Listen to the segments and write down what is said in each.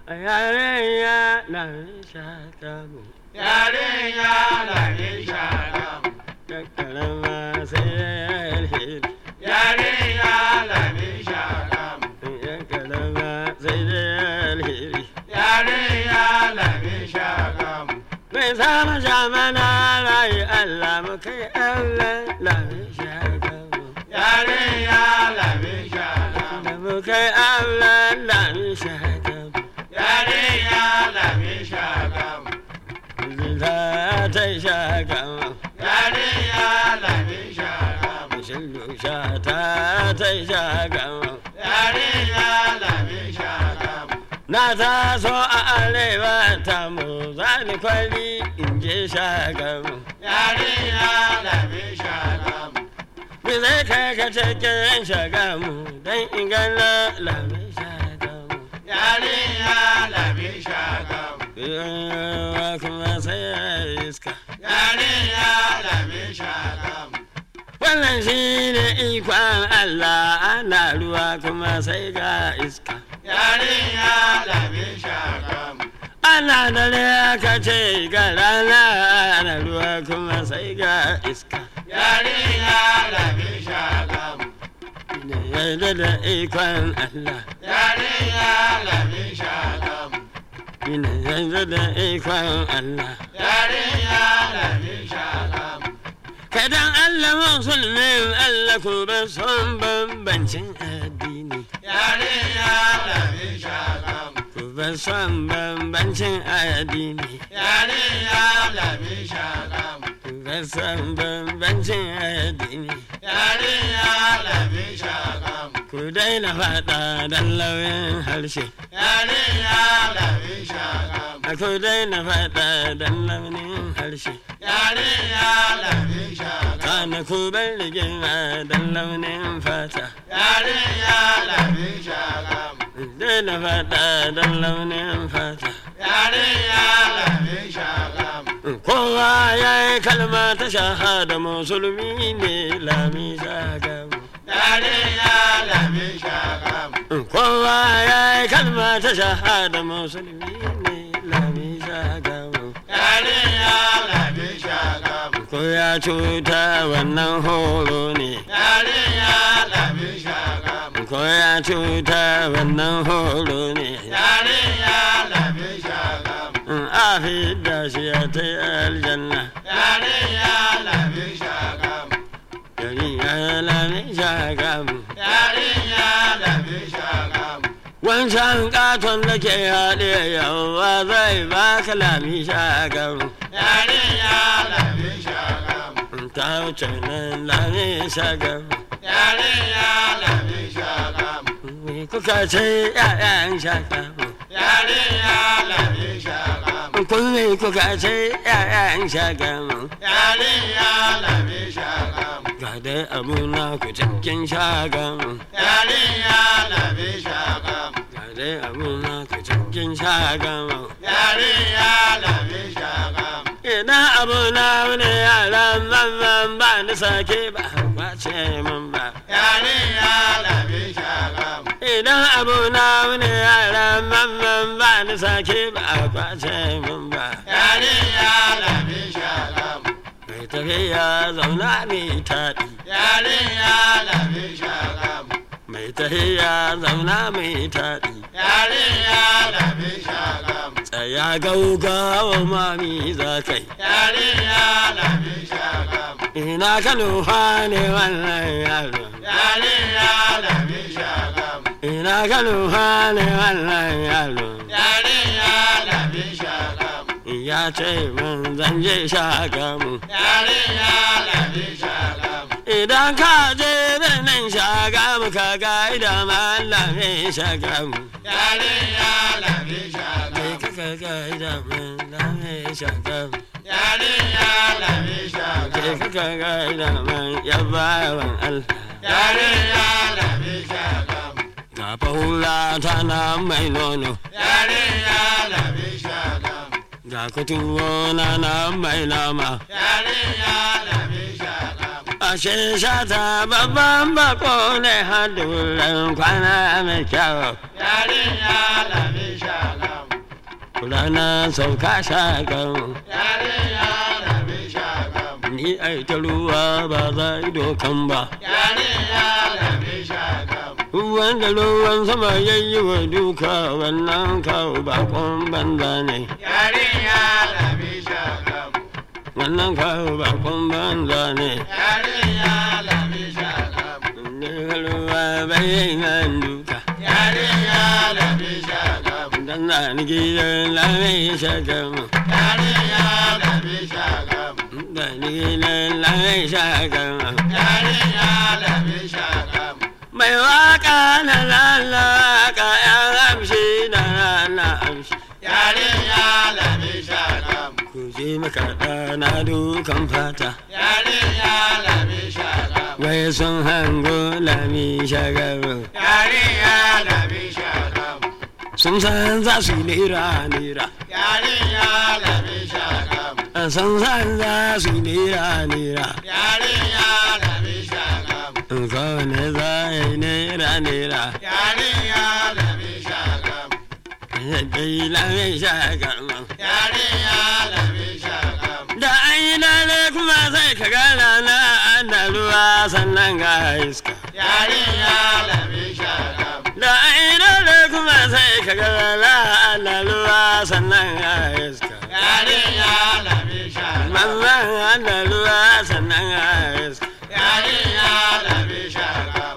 yarinya na shakamu yarinya lami shagamu da karama sai alheri yarinya lami shagamu da karama sai alheri yarinya lami shagamu mai sama shamana rayu Allah mu kai Allah lami shakamu yarinya lami shagamu da mu kai Allah lami shakamu yarinya lami shagamu zita ta shakamu yarinya lami shagamu shillu shata ta shakamu yarinya lami shagamu Na taso a arewa ta mu zani kwali in je shagamu. yarinya lami shagamu Bi zai kai ka cikin shagamu don in gana lami shagamu. yarinya lami shagamu Yawa kuma sai iska. yarinya lami shagamu Wannan shi ne ikon Allah ana ruwa kuma sai ga iska. yarinya lami shagamu Ana dare aka ce ga rana ana ruwa kuma sai ga iska. yarinya lami shagamu Ne yarda da ikon Allah. yarinya lami shagamu Ina yanzu da ikon Allah. yarinya lami shagamu Kadan Allah musulmin Allah ku ban son bambancin addini. yarinya lami shagamu Ku ban son bambancin addini. yarinya lami shagamu Ku ban son bambancin addini. yarinya lami shagamu Ku daina faɗa don lauyin harshe. yarinya lami shagamu A ku daina faɗa don launin harshe. yarinya lami shagamu Kana ku bar rigima don launin fata. yarinya lami shagamu Daina faɗa don launin fata. yarinya lami shagamu Kowa ya yi kalma ta shahada musulmi ne lami shagamu. yarinya lami shagamu Kowa ya yi kalma ta shahada musulmi ne lami shagamu. yarinya lami shagamu Ko ya cuta wannan horo ne. yarinya lami shagamu Ko ya cuta wannan horo ne. yarinya lami shagamu In a fidda shi ya ta yi aljanna. yarinya lami shagamu Yari ya lami shagamu. yarinya lami shagamu Wancan katon da ke haɗe yawa zai baka lami shagamu. yarinya lami shagamu Ta wuce nan lami shagamu. yarinya lami shagamu Me kuka ce ‘ya'yan shagamu. yarinya lami shagamu Kun me kuka ce ‘ya'yan shagamu. yarinya lami shagamu Ga dai abu na ku cikin shagamu. yarinya lami shagamu Ga dai abu na ku cikin shagamu. yarinya lami shagamu Idan abu na wani yaran mamman ba ni sake ba kwace min ba. yarinya lami shagamu Idan abu na wani yaran mamman ba ni sake ba kwace min ba. yarinya lami shagamu Mai tafiya zauna mai taɗi. yarinya lami shagamu Mai tafiya zauna mai taɗi. yarinya lami shagamu Tsaya gaugawa mami za kai. yarinya lami shagamu Ina ka nufa ne wannan yaro. yarinya lami shagamu Ina ka nufa ne wannan yaro. yarinya lami shagamu Ya ce min zan je shagamu. yarinya lami shagamu Idan ka je birnin shagamu ka ga idan malamin shagamu. yarinya lami Kai shagamu ka ga idan malamin shagamu. yarinya lami Kai shagamu ka ga idan man yabawan Allah. yarinya lami shagamu Ga fahula tana mai nono. yarinya lami shagamu Ga kutuwo na na mai nama. yarinya lami shagamu Ashe shata babban bako ne haduran kwana mai kyau. yarinya lami shagamu rana sauka shagam Yarinya lami shagam. ni ai ta ruwa ba za dokan ba Yarinya lami shagam. wanda ruwan sama ya yi wa duka wannan kawo bakon banza ne Yarinya lami shagam. wannan kawo bakon banza ne Yarinya lami shagam. ne ruwa bai nan duka Yarinya lami shagam. dan na ni gidan lamai shagam Yarinya lami shagam. da ni gidan lamai shagam Yarinya lami shagam. mai waka na lalaka ya amshi na na amshi Yarinya lami shagam. ku je makaɗa na dukan fata Yarinya lami shagam. wai sun hango lami shagaru Yarinya lami shagam. sun san za su yi nera nera Yarinya lami shagam. sun san za su yi nera nera Yarinya lami shagam. kowane za a yi nera nera Yarinya lami shagam. yadda yi lami shagaru Yarinya lami shagam. da an yi lale kuma sai ka gana na ana ruwa sannan ga iska Yarinya lami shagam. da an yi lale kuma sai ka gana na ana ruwa sannan ga iska Yarinya lami shagam. mamman ana ruwa sannan ga iska Yarinya lami shagam.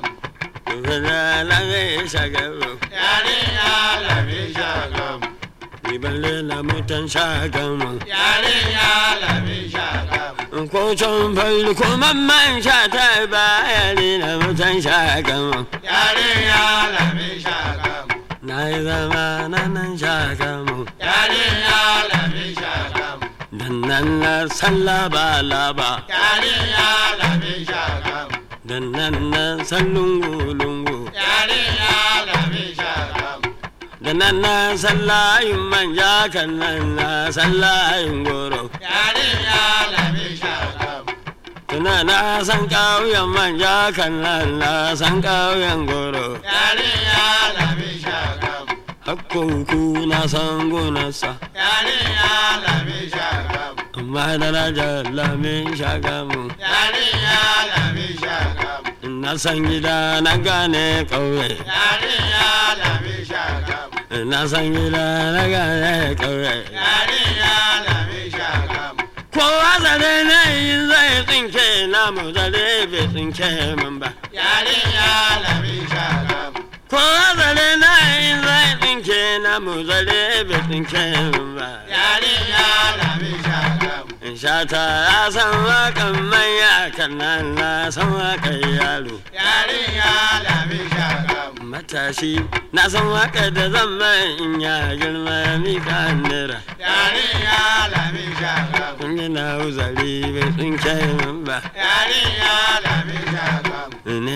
Gana lami shagaru Yarinya lami shagam. ni balle na mutan shagamu Yarinya lami shagam. ko can falli ko mamman sha ta bayani na mutan shagamu Yarinya lami shagam. na yi zama na nan shagamu Yarinya lami shagam. dan nan na san laba laba Yarinya lami shagam. dan nan na san lungu lungu Yarinya lami shagam. da nan na san layin manja kan nan na san layin goro Yarinya lami shagam. tuna na san ƙauyen manja kan nan na san ƙauyen goro Yarinya lami shagam. hakkunku na san gonarsa Yarinya lami shagam. amma darajar lamin shagamu Yarinya lami shagam. na san gida na gane ƙauye Yarinya lami shagam. na san gida na gane ƙauye Yarinya lami shagam. kowa zare na yin zai tsinke na mu zare bai tsinke min ba Yarinya lami shagam. kowa zare na yin zai tsinke na mu zare bai tsinke min ba Yarinya lami shagam. in sha ta ya san wakan manya kan nan na san wakan yaro Yarinya lami shagam. matashi na san waka da zan mai in ya girma mi ka nira Yarinya lami shagam. kun yi na uzari bai tsinke min ba Yarinya lami shagam. ne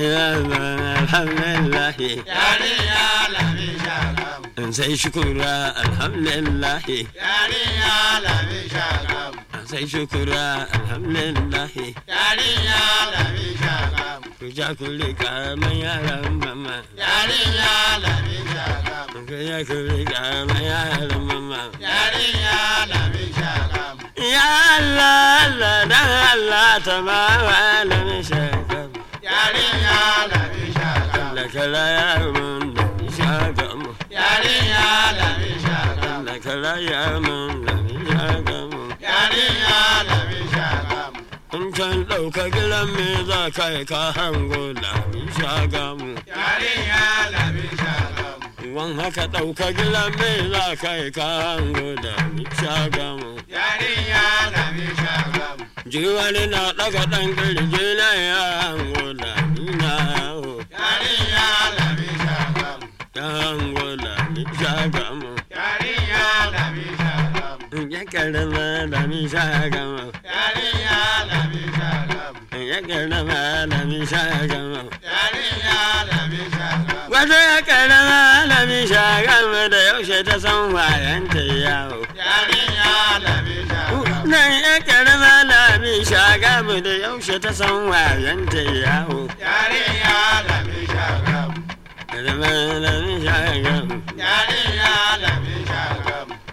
ba alhamdulillah Yarinya lami shagam. in sai shukura alhamdulillah Yarinya lami shagam. sai shukura alhamdulillah Yarinya lami shagam. ku ja ku rika man yaran mama Yarinya lami shagam. ku ja ku rika man yaran mama Yarinya lami shagam. ya Allah Allah dan Allah ta ba wa alamin shagam Yarinya lami shagam. da kala ya mun da shagam Yarinya lami shagam. da kala ya mun da shagam Yarinya lami shagam. in can ɗauka gidan me za ka yi ka hango lami shagamu Yarinya lami shagam. wan haka ɗauka gidan me za ka yi ka hango lami shagamu Yarinya lami shagam. jiwani na ɗaga ɗan kirji na ya hango lami na yawo Yarinya lami shagam. ya hango lami shagamu Yarinya lami shagam. in ya karama lami shagamu Yarinya lami shagam. in ya karama lami shagamu Yarinya lami shagam. Wato ya karama lami shagamu da yaushe ta san wayanta yawo. Yarinya lami shagam. Nan ya karama lami shagamu da yaushe ta san wayanta yawo. Yarinya lami shagam. Karama lami shagamu. Yarinya lami shagam.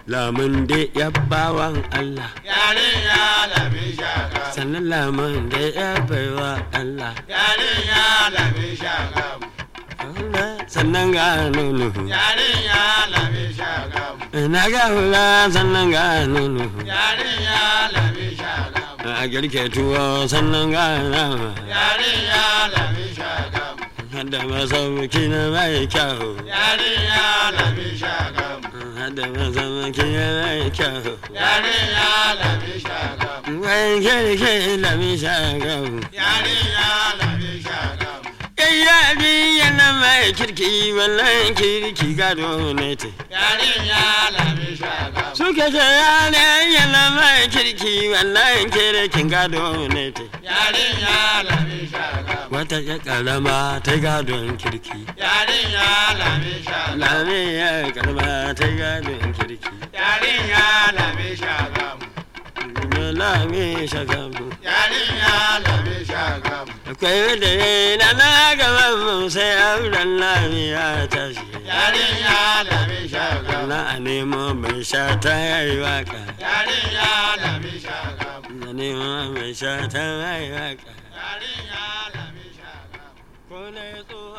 lamun da ya bawan Allah yarinya lami shaka sannan lamun da ya baiwa Allah yarinya lami shaka Allah sannan ga nono yarinya lami shaka na ga hula sannan ga nono yarinya lami shaka a girke tuwo sannan ga nama yarinya lami shaka hada masauki na mai kyau yarinya lami shaka hada masauki na mai kyau yarinya lami shaka wai kirki lami shagau yarinya lami shaka yayyadi yana mai kirki wannan kirki gado ne te yarinya lami shaka suke ce yana yana mai kirki wannan kirkin gado ne te yarinya lami shaka wata ya karama ta gadon kirki yarinya lami shaka lami ya karama ta gadon kirki yarinya lami shaka lami shagamu yarinya lami shaka akwai da na na gaban mu sai auren lami ya tashi yarinya lami shaka na a nemo mai sha ta yi waka yarinya lami shaka na nemo mai sha ta yi waka yarinya lami shaka ko na tsoho